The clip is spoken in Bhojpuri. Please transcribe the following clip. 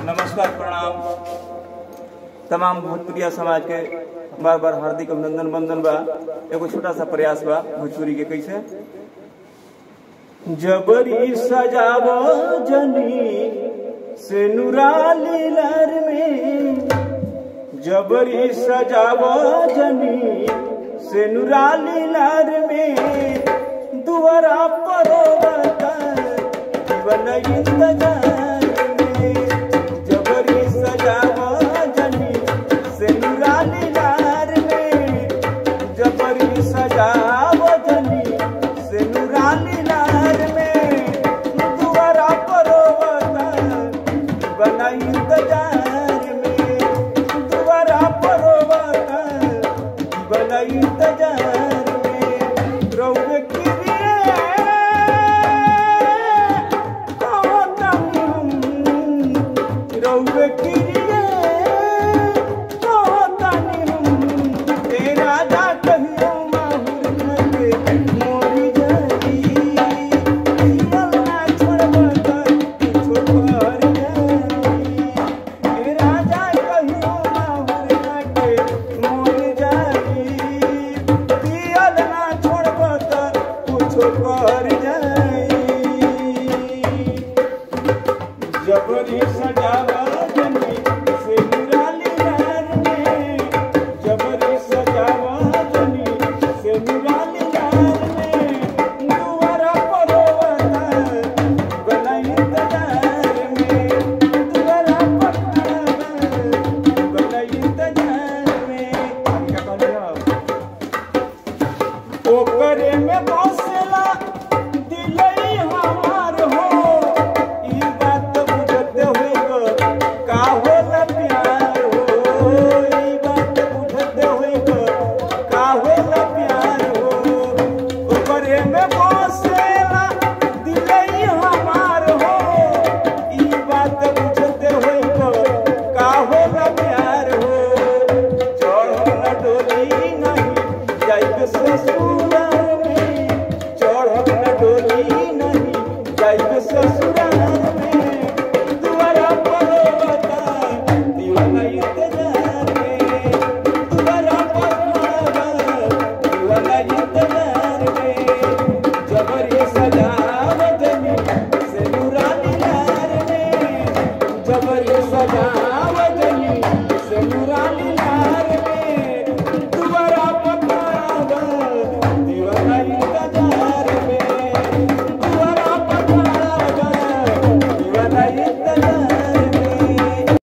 नमस्कार प्रणाम तमाम भोजपुरिया समाज के बार बार हार्दिक अभिनंदन वंदन बा एगो छोटा सा प्रयास बा भोजपुरी के कैसे जबरी सजाव जनी से नुराली लर में जबरी सजाव जनी से नुराली लर में दुआरा परोवता जीवन इंतजार में जबरी सजाव जनी से नुराली लर में जबरी सजाव जनी से नुराली लहर में दुआरा परोवता बना इंतजार में दुआरा परोवता बना इंतजार में रौवे किरिए कहतानी हम रौवे किरिए कहतानी हम तेरा जा कहियो माहुर लगे मोरी जाई अल्लाह छोड़बा त छोड़ जाई तेरा जा कहियो माहुर लगे मोरी जाई पियल ना छोड़बा त कुछो कर जाई जबरी सजावा जनी से नुराली लहर में जबरी सजावा जनी से नुराली लहर में दुआरा परोवता बना इंतजार में दुआरा परोवता बना इंतजार में हम क्या कहले हो ओकरे में बसेला दिलई हमार हो ई बात बुझते होई का होला प्यार हो ई बात बुझते होई का होला प्यार हो ओकरे में बसेला दिलई हमार हो ई बात बुझते होई का होला प्यार हो चढ़ल डोली नहीं जाइब ससुराल में चढ़ल डोली नहीं जाइब ससुराल में दुआरा परोवता दीवाना इंतजार में दुआरा परोवता दीवाना इंतजार में जबरी सजावत में से नूरानी लार में जबरी सजा